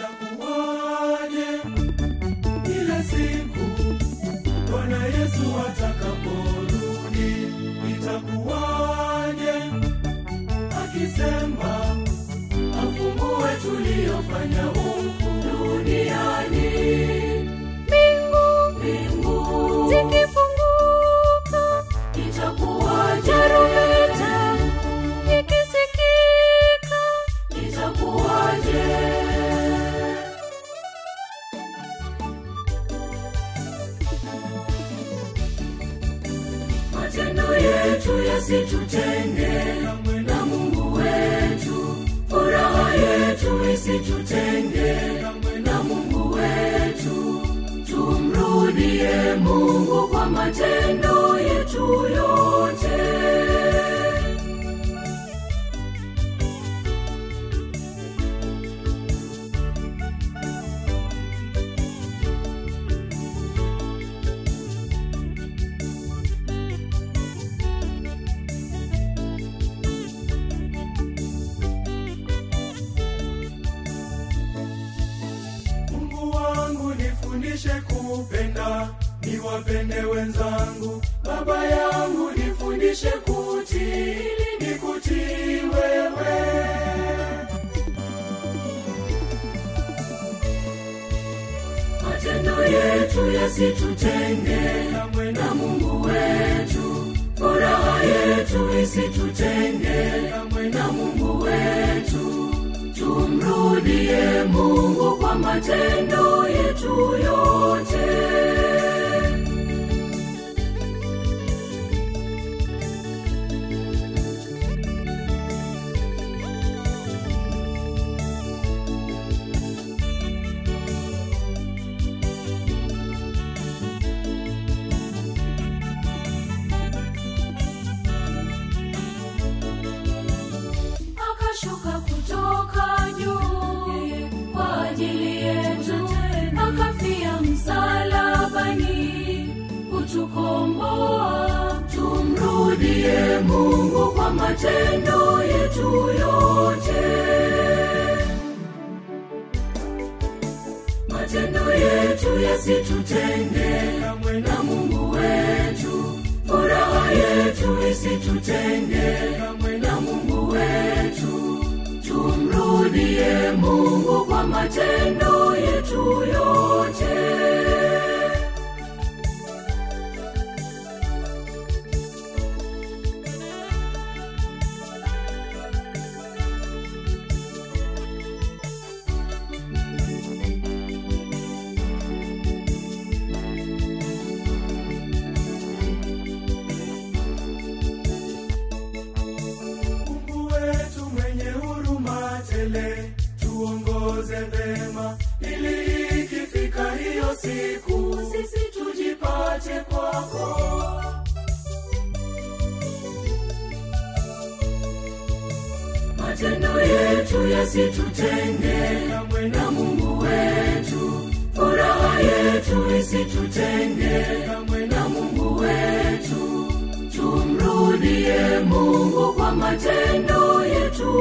itakuwaje ile siku Bwana Yesu atakaporudi? Itakuwaje akisema afungue tuliyofanya huku duniani? mbingu Mbingu zikifunguka itakuwaje? tarumbeta ikisikika Itakuwaje? Matendo yetu yasitutenge na Mungu wetu, furaha yetu isitutenge na Mungu wetu. Tumrudie Mungu kwa matendo yetu yote. Mungu wangu nifundishe kupenda, niwapende wenzangu. Baba yangu nifundishe kutii, ili nikutii wewe. Matendo yetu yasitutenge kamwe na Mungu wetu, furaha yetu isitutenge kamwe na Mungu wetu. Tumrudie Mungu kwa matendo yetu yote. akashuka kutoka juu kwa ajili yetu, akafia msalabani kutukomboa. Tumrudie Mungu kwa matendo yetu yote. Matendo yetu yasitutenge kamwe na Mungu wetu, furaha yetu isitutenge kamwe na Mungu wetu. Tumrudie Mungu kwa matendo yetu yote. Mungu wetu mwenye huruma tele, tuongoze vema, ili ikifika hiyo siku sisi tujipate kwako. Matendo yetu yasitutenge kamwe na Mungu wetu, furaha yetu isitutenge kamwe na Mungu wetu. Tumrudie Mungu kwa matendo yetu